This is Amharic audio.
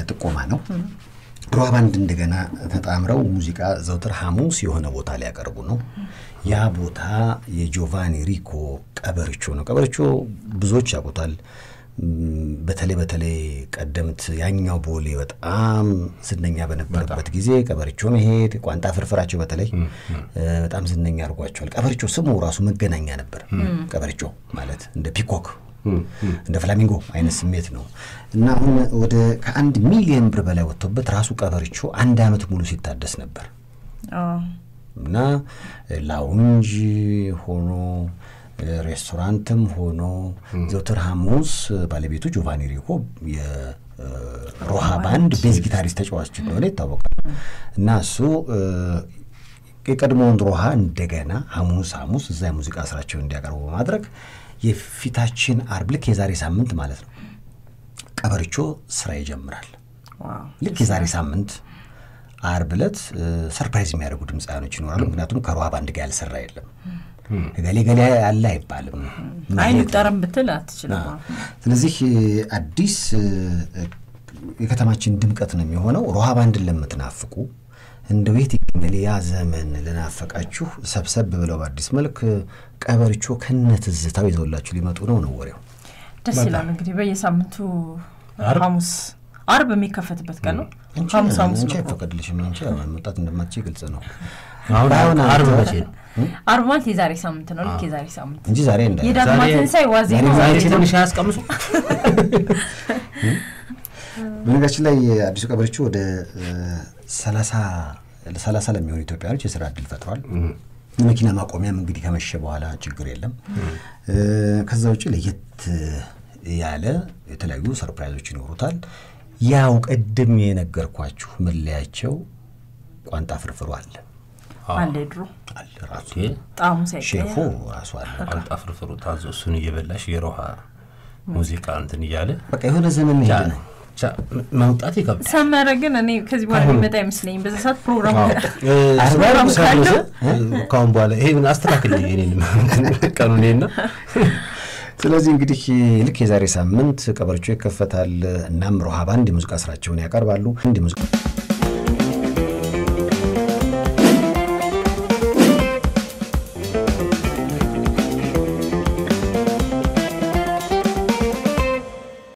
ጥቆማ ነው። ሮሃ ባንድ እንደገና ተጣምረው ሙዚቃ ዘውትር ሐሙስ የሆነ ቦታ ሊያቀርቡ ነው። ያ ቦታ የጆቫኒ ሪኮ ቀበርቾ ነው። ቀበርቾ ብዙዎች ያውቁታል። ም፣ በተለይ በተለይ ቀደምት ያኛው ቦሌ በጣም ዝነኛ በነበረበት ጊዜ ቀበርቾ መሄድ ቋንጣ ፍርፍራቸው በተለይ እ፣ በጣም ዝነኛ አድርጓቸዋል። ቀበርቾ ስሙ ራሱ መገናኛ ነበር። ቀበርቾ ማለት እንደ ፒኮክ እንደ ፍላሚንጎ አይነት ስሜት ነው እና አሁን ወደ ከአንድ ሚሊዮን ብር በላይ ወጥቶበት ራሱ ቀበርቾ አንድ ዓመት ሙሉ ሲታደስ ነበር እና ላውንጅ ሆኖ ሬስቶራንትም ሆኖ ዘውትር ሐሙስ ባለቤቱ ጆቫኒ ሪኮ የሮሃ ባንድ ቤዝ ጊታሪስት ተጫዋች እንደሆነ ይታወቃል እና እሱ እ፣ የቀድሞውን ሮሃ እንደገና ሐሙስ ሐሙስ እዛ የሙዚቃ ስራቸውን እንዲያቀርቡ በማድረግ የፊታችን አርብ ልክ የዛሬ ሳምንት ማለት ነው ቀበርቾ ስራ ይጀምራል። ልክ የዛሬ ሳምንት አርብ ዕለት እ፣ ሰርፕራይዝ የሚያደርጉ ድምፃውያኖች ይኖራሉ። ምክንያቱም ከሮሃ ባንድ ጋር ያልሰራ የለም። ገሌ ገሌ ያለ አይባልም። አይን ይጠረም ብትል አትችልም። ስለዚህ እ፣ አዲስ እ፣ እ፣ የከተማችን ድምቀት ነው የሚሆነው። ሮሃ ባንድን ለምትናፍቁ እንደ ቤት ይገኛል ያ ዘመን ልናፈቃችሁ ሰብሰብ ብለው በአዲስ መልክ እ፣ ቀበርቾ ከነ ትዝታው ይዘውላችሁ ሊመጡ ነው ነው ወሬው። ደስ ይላል። እንግዲህ በየሳምንቱ አርብ? ሐሙስ አርብ የሚከፈትበት ቀን ነው። አንቺ ሐሙስ ሐሙስ አንቺ ነው እኮ። አይፈቀድልሽም። አንቺ ያው መምጣት እንደማትችይ ግልጽ ነው አሁን ባይሆን አርብ አንተ- መቼ ነው? አርብ ማለት የዛሬ ሳምንት ነው። ልክ የዛሬ ሳምንት እንጂ ዛሬ እንዳ የዳግማ ዛሬ- ትንሣኤ ዋዜማ ዛሬ ዛሬ ዋዜማ ትንሽ አያስቀምሱ በነገራችን ላይ አዲሱ ቀበርቾ ወደ ሰላሳ ሰላሳ ለሚሆኑ ኢትዮጵያኖች የስራ እድል ፈጥሯል። የመኪና ማቆሚያም እንግዲህ ከመሸ በኋላ ችግር የለም። እ፣ ከዛ ውጭ ለየት ያለ የተለያዩ ሰርፕራይዞች ይኖሩታል። ያው ቅድም የነገርኳችሁ መለያቸው ቋንጣ ፍርፍሩ አለ አለ ድሮ አለ ራሱ ጣዕሙ ሼፉ ሳይቀየር ራሱ አለ። ቋንጣ ፍርፍሩ ታዞ እሱን እየበላሽ የሮሃ ሙዚቃ እንትን እያለ በቃ የሆነ ዘመን መሄድ ነው። ብቻ መውጣት ይከብዳል። ሰመረ ግን እኔ ከዚህ በኋላ የሚመጣ አይመስለኝም። በዛ ሰዓት ፕሮግራም እ፣ ፕሮግራም ካለው ካሁን በኋላ ይሄ አስተካክል እኔንም ቀኑኔና ስለዚህ እንግዲህ ልክ የዛሬ ሳምንት ቀበርቾ ይከፈታል። እናም ሮሃ ባንድ የሙዚቃ ስራቸውን ያቀርባሉ። አንድ የሙዚቃ